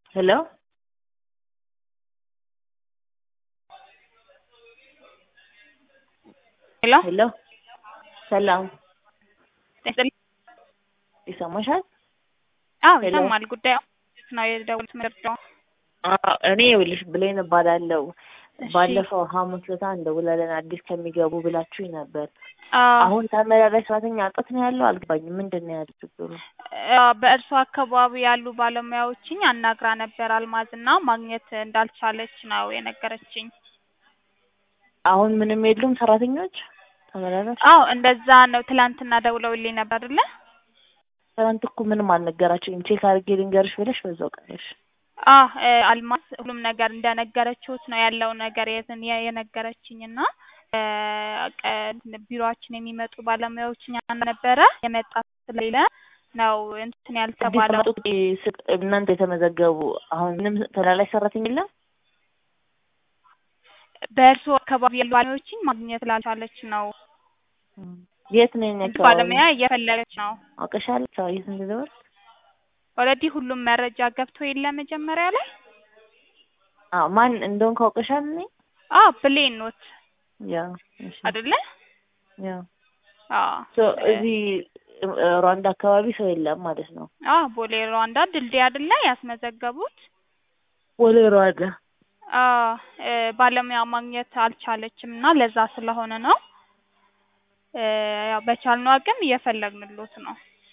ሄሎ ሄሎ ሄሎ ሰላም ይስጥልኝ። ይሰማሻል? አዎ ሄሎ። ይሰማል። ጉዳዩ ነው የደወሉት መረጃው። አዎ፣ እኔ ይኸውልሽ ብሌን እባላለሁ። እሺ። ባለፈው ሐሙስ ዕለት እንደውላለን አዲስ ከሚገቡ ብላችሁኝ ነበር። አዎ አሁን ተመላላሽ ሰራተኛ እጥረት ነው ያለው? አልገባኝም። ምንድን ነው ያለው ችግሩ? አዎ፣ በእርሷ አካባቢ ያሉ ባለሙያዎችን አናግራ ነበር አልማዝና ማግኘት እንዳልቻለች ነው የነገረችኝ። አሁን ምንም የሉም ሰራተኞች ተመላላሽ? አዎ እንደዛ ነው። ትላንትና ደውለውልኝ ነበር አይደለ? ትናንት እኮ ምንም አልነገራችሁኝም። ቼክ አድርጌ ልንገርሽ ብለሽ በዛው ቀረሽ። አዎ እ አልማዝ ሁሉም ነገር እንደነገረችሁት ነው ያለው ነገር የትን የነገረችኝ እና እ ቀ ቢሮአችን የሚመጡ ባለሙያዎች እኛ ነበረ የመጣ ስለሌለ ነው እንትን አዲስ ያልተባለው። የመጡት ስ- እናንተ የተመዘገቡ አሁን ምንም ተላላሽ ሰራተኛ የለም? በእርሱ አካባቢ ያሉ ባለሙያዎችን ማግኘት ላልቻለች ነው የት ነው የእኛ አካባቢ? ባለሙያ እየፈለገች ነው። አውቀሻል? ሰው የት እንደደወል ኦልሬዲ ሁሉም መረጃ ገብቶ የለ መጀመሪያ ላይ አዎ ማን እንደሆን ካውቀሻል? እኔ አዎ ብሌን ኖት ያ እሺ አይደለ? ያ አዎ ሶ እ እዚህ እ ሩዋንዳ አካባቢ ሰው የለም ማለት ነው። አዎ ቦሌ ሩዋንዳ ድልድይ አይደለ ያስመዘገቡት? ወደ ሩዋንዳ አዎ እ ባለሙያ ማግኘት አልቻለችም እና ለዛ ስለሆነ ነው እ ያው በቻልነው አቅም እየፈለግንሎት ነው።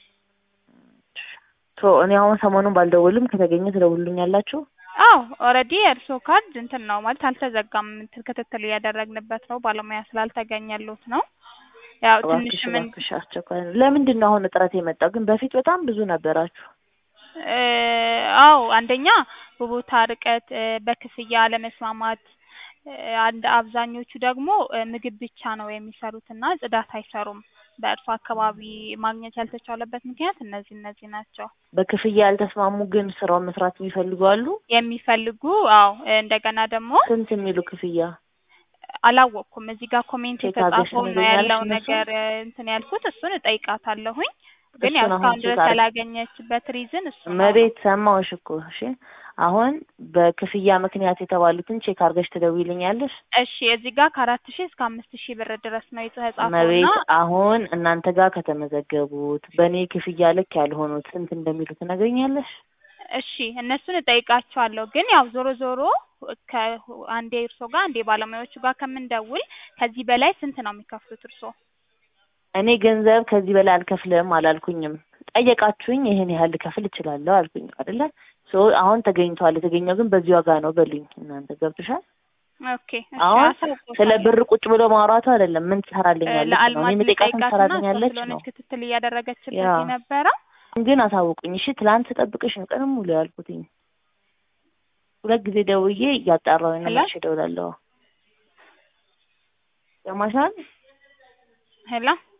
ሶ እኔ አሁን ሰሞኑን ባልደውልም ከተገኘ ትደውሉልኛላችሁ? አዎ ኦልሬዲ የእርስዎ ካርድ እንትን ነው ማለት አልተዘጋም። እንትን ክትትል እያደረግንበት ነው። ባለሙያ ስላልተገኘሎት ነው። ያው እባክሽ ትንሽም እን- እባክሽ አስቸኳይ ነው። ለምንድን ነው አሁን እጥረት የመጣው? ግን በፊት በጣም ብዙ ነበራችሁ። እ አዎ አንደኛ በቦታ ርቀት እ በክፍያ አለመስማማት እ አንድ አብዛኞቹ ደግሞ እ ምግብ ብቻ ነው የሚሰሩት እና ጽዳት አይሰሩም። በእርሱ አካባቢ ማግኘት ያልተቻለበት ምክንያት እነዚህ እነዚህ ናቸው። በክፍያ ያልተስማሙ ግን ስራውን መስራት የሚፈልጉ አሉ። የሚፈልጉ አዎ እ እንደገና ደግሞ ስንት የሚሉ ክፍያ? አላወቅኩም እዚህ ጋር ኮሜንት ቼክ አድርገሽ የተጻፈውን ነው ትነግሪኛለሽ ያለው እነሱን? ነገር እ እንትን ያልኩት እሱን እጠይቃታለሁኝ። ግን ያው እሱን አሁን እስካሁን ቼክ ድረስ አድርጊ። ያላገኘችበት ሪዝን እሱ ነው። መቤት ሰማሁሽ እኮ እሺ። አሁን በክፍያ ምክንያት የተባሉትን ቼክ አድርገሽ ትደውይልኛለሽ? እሺ እዚህ ጋር ከአራት ሺህ እስከ አምስት ሺህ ብር ድረስ ነው የተጻፈው እና መቤት አሁን እናንተ ጋር ከተመዘገቡት በእኔ ክፍያ ልክ ያልሆኑት ስንት እንደሚሉ ትነግሪኛለሽ? እሺ እነሱን እጠይቃቸዋለሁ። ግን ያው ዞሮ ዞሮ ከአንዴ እርሶ ጋር አንዴ ባለሙያዎቹ ጋር ከምንደውል ከዚህ በላይ ስንት ነው የሚከፍሉት እርሶ? እኔ ገንዘብ ከዚህ በላይ አልከፍልም አላልኩኝም። ጠየቃችሁኝ፣ ይሄን ያህል ልከፍል እችላለሁ አልኩኝ አይደለ? ሶ አሁን ተገኝቷል። የተገኘው ግን በዚህ ዋጋ ነው በሉኝ። እናንተ ገብቶሻል? ኦኬ እሺ አሁን አሳውቆታለሁ። ስለ ብር ቁጭ ብሎ ማውራቱ አይደለም። ምን ትሰራልኛለች ነው እኔ ለአልማዝ የምጠይቃትን ልጠይቃትና ትሰራልኛለች እሷ ነው። ስለሆነች ክትትል እያደረገችበት ያ የነበረው ግን አሳውቁኝ እሺ። ትላንት ስጠብቅሽ ነው ቀንም ሙሉ ያልኩትኝ። ሁለት ጊዜ ደውዬ እያጣራሁኝ ነው። ሄሎ መልሼ እደውላለሁ። ሰማሻል? ሄሎ